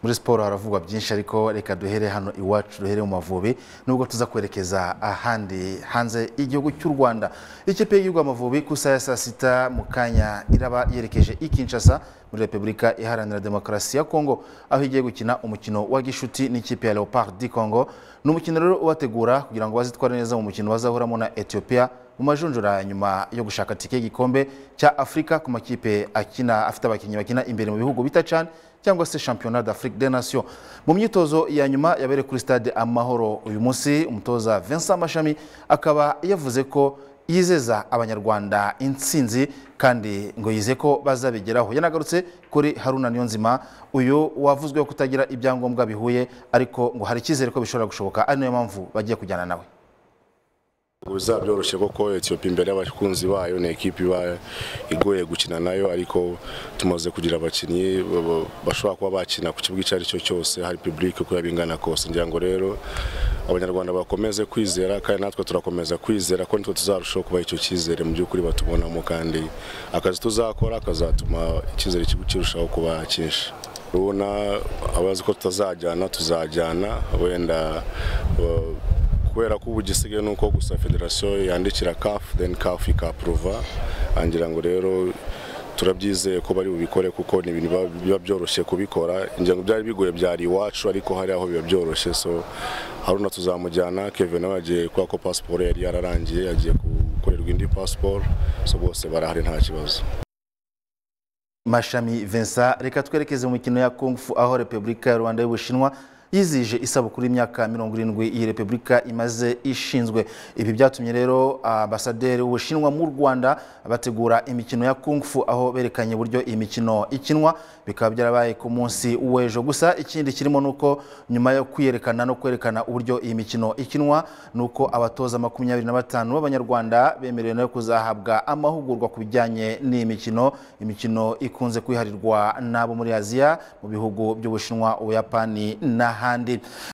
muri siporo haravugwa byinshi ariko reka duhere hano iwacu duhere mu mavubi nubwo tuza kwerekeza ahandi hanze y'igihugu cy'u rwanda ikipe y'igihugu amavubi ku isaha ya saa sita mu kanya iraba yerekeje i kinshasa muri repubulika iharanira demokarasi ya kongo aho igiye gukina umukino wa gishuti n'ikipe ya leopard di kongo ni umukino rero ubategura kugira ngo bazitware neza mu mukino bazahuramo na etiyopiya mu majonjora nyuma yo gushaka tike y'igikombe cya afurika ku makipe akina afite abakinnyi bakina imbere mu bihugu bita chan cyangwa se championnat d'afrique des nations mu myitozo ya nyuma yabereye kuri stade amahoro uyu munsi umutoza vincent mashami akaba yavuze ko yizeza abanyarwanda intsinzi kandi ngo yize ko bazabigeraho yanagarutse kuri haruna niyonzima uyu wavuzweho kutagira ibyangombwa bihuye ariko ngo hari icyizere ko bishobora gushoboka ari nayo mpamvu bagiye kujyana nawe bizaba byoroshye kuko etiyopi imbere y'abakunzi bayo ni ekipi iba igoye gukina nayo ariko tumaze kugira abakinnyi bashobora kuba bakina ku kibuga icyo ari cyo cyose hari pibulike uko yaba ingana kose ngira ngo rero abanyarwanda bakomeze kwizera kandi natwe turakomeza kwizera ko nitwe tuzarushaho kubaha icyo cyizere mu by'ukuri batubonamo kandi akazi tuzakora kazatuma icyizere kirushaho kuba cyinshi urabona abazi ko tutazajyana tuzajyana wenda kubera ko ubu gisigaye ni uko gusa federasiyo yandikira kafu deni kafu ikapuruva ngira ngo rero turabyizeye ko bari bubikore kuko ni ibintu biba byoroshye kubikora ingengo byari bigoye byari iwacu ariko hari aho biba byoroshye so haruna tuzamujyana kevin nawe yagiye kubera ko pasiporo yari yararangiye yagiye gukorerwa indi pasiporo so bose barahari nta kibazo mashami vincent reka twerekeze mu mikino ya kungufu aho repubulika ya rwanda y'ubushinwa yizihije isabukuru y'imyaka mirongo irindwi iyi repubulika imaze ishinzwe ibi byatumye rero ambasaderi w'ubushinwa mu rwanda bategura imikino ya kungufu aho berekanye uburyo iyi mikino ikinwa bikaba byarabaye ku munsi w'ejo gusa ikindi kirimo ni uko nyuma yo kwiyerekana no kwerekana uburyo iyi mikino ikinwa ni uko abatoza makumyabiri na batanu b'abanyarwanda bemerewe nayo kuzahabwa amahugurwa ku bijyanye n'iyi mikino imikino ikunze kwiharirwa n'abo muri aziya mu bihugu by'ubushinwa ubuyapani n'ahandi